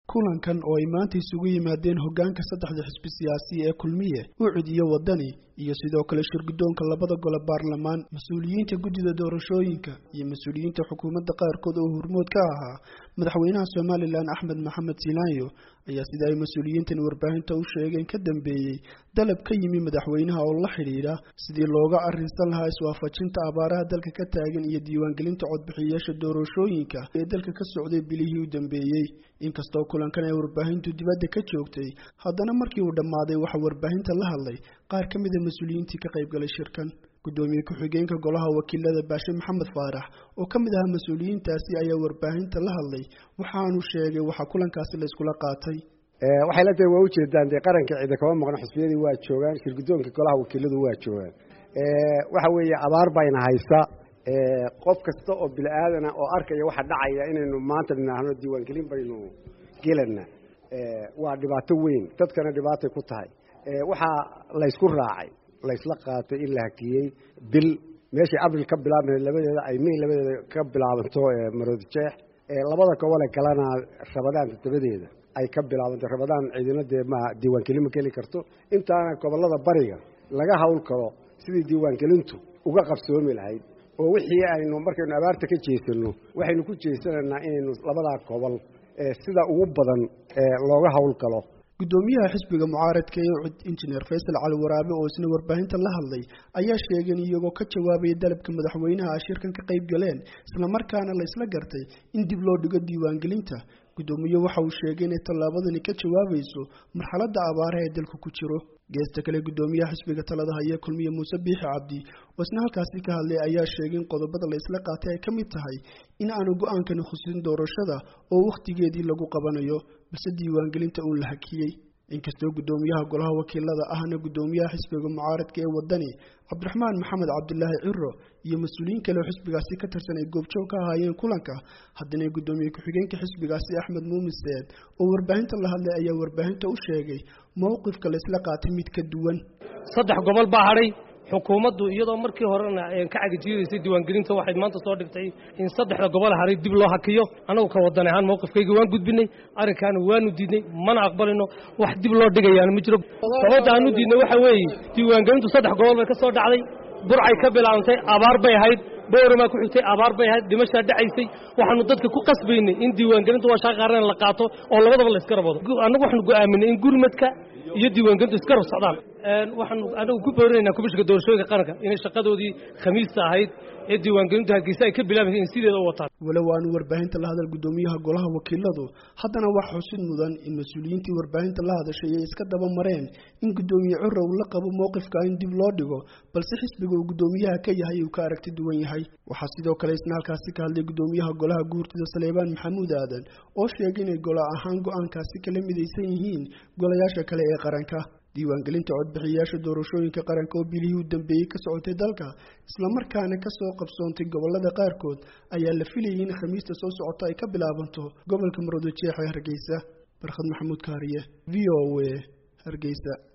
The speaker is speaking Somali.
kulankan oo ay maanta isugu yimaadeen hoggaanka saddexda xisbi siyaasi ee kulmiye ucud iyo waddani iyo sidoo kale shirguddoonka labada gole baarlamaan mas-uuliyiinta guddida doorashooyinka iyo mas-uuliyiinta xukuumadda qaarkood oo hormood ka ahaa madaxweynaha somalilan axmed maxamed silaanyo ayaa sida ay mas-uuliyiintan warbaahinta u sheegeen ka dambeeyey dalab ka yimi madaxweynaha oo la xidhiidha sidii looga arrinsan lahaa iswaafajinta abaaraha dalka ka taagan iyo diiwaangelinta codbixiyayaasha doorashooyinka ee dalka ka socday bilihii u dambeeyey inkastoo kulankan ay warbaahintu dibadda ka joogtay haddana markii uu dhammaaday waxaa warbaahinta la hadlay qaar ka mid a mas-uuliyiintii ka qaybgalay shirkan guddoomiye ku-xigeenka golaha wakiilada baashe maxamed faarax oo ka mid ahaa mas-uuliyiintaasi ayaa warbaahinta la hadlay waxaanu sheegay waxaa kulankaasi la iskula qaatay waxay la tahay waa ujeedaan dee qaranka ciida kama maqno xusbiyadii waa joogaan shirguddoonka golaha wakiiladu waa joogaan waxa weeye abaar bayna haysa qof kasta oo bini aadana oo arkaya waxa dhacaya inaynu maanta dhinaahno diiwaangelin baynu gelana waa dhibaato weyn dadkana dhibaatay ku tahay waxaa laysku raacay laysla qaatay in la hakiyey bil meeshii abril ka bilaabmay labadeeda ay may labadeeda ka bilaabanto maroodi jeex labada gobole kalena rabadaan toddobadeeda ay ka bilaabanto rabadaan ciidina dee ma diiwaangelin ma geli karto intaana gobolada bariga laga hawl karo sidii diiwaangelintu uga qabsoomi lahayd oo wixii aynu markaynu abaarta ka jeesano waxaynu ku jeesanaynaa inaynu labadaa gobol sida ugu badan looga hawl galo guddoomiyaha xisbiga mucaaradka ee ucud injineer faysal cali waraabe oo isna warbaahinta la hadlay ayaa sheegay in iyagoo ka jawaabaya dalabka madaxweynaha ay shirkan ka qayb galeen islamarkaana la isla gartay in dib loo dhigo diiwaangelinta guddoomiye waxa uu sheegay inay tallaabadani ka jawaabayso marxaladda abaaraha ee dalku ku jiro geesta kale guddoomiyaha xisbiga talada haya kulmiye muuse biixi cabdi oo isna halkaasi ka hadlay ayaa sheegay in qodobada la isla qaatay ay ka mid tahay in aanu go-aankani khusin doorashada oo wakhtigeedii lagu qabanayo balse diiwaangelinta uun la hakiyey inkastoo guddoomiyaha golaha wakiilada ahna guddoomiyaha xisbiga mucaaradka ee waddani cabdiraxmaan maxamed cabdilaahi ciro iyo mas-uuliyiin kale oo xisbigaasi ka tirsan ay goobjoog ka ahaayeen kulanka haddana guddoomiye ku-xigeenka xisbigaasi axmed muumin seed oo warbaahinta la hadlay ayaa warbaahinta u sheegay mowqifka la isla qaatay mid ka duwan saddex gobol baa hadhay xukuumaddu iyadoo markii horena ka cagajiidaysay diiwaangelinta waxay maanta soo dhigtay in saddexda gobol haray dib loo hakiyo annagu ka wadan ahaan mowqifkayga waan gudbinay arrinkaana waanu diidnay mana aqbalino wax dib loo dhigayaana ma jiro sababta aanu diidnay waxa weeye diiwaangelintu saddex gobol bay ka soo dhacday burcay ka bilaabantay abaar bay ahayd bowramaa ku xigtay abaar bay ahayd dhimashaa dhacaysay waxaanu dadka ku qasbaynay in diiwaangelinta waa shaqa qaarana la qaato oo labadaba la iska rabado annagu waxaanu go'aaminay in gurmadka iyo diiwaangelintu iska rab socdaan waxaanu anagu ku boorinaynaa komishinka doorashooyinka qaranka inay shaqadoodii khamiista ahayd ee diiwaangelintu hargeysa ay ka bilaabaysa in sideeda u wataan walow aanu warbaahinta la hadal guddoomiyaha golaha wakiiladu haddana wax xusid mudan in mas-uuliyiintii warbaahinta la hadashay ay iska daba mareen in guddoomiye cura uu la qabo mowqifka in dib loo dhigo balse xisbiga uu guddoomiyaha ka yahay uu ka aragti duwan yahay waxaa sidoo kale isna halkaasi ka hadlay guddoomiyaha golaha guurtida saleebaan maxamuud aadan oo sheegay inay gola ahaan go-aankaasi kala midaysan yihiin golayaasha kale ee qaranka diiwaangelinta codbixiyayaasha doorashooyinka qaranka oo bilihii u dambeeyey ka socotay dalka islamarkaana ka soo qabsoontay gobolada qaarkood ayaa la filayay in khamiista soo socota ay ka bilaabanto gobolka maroodijeex ee hargeysa barkhad maxamuud kaariye v o a hargeysa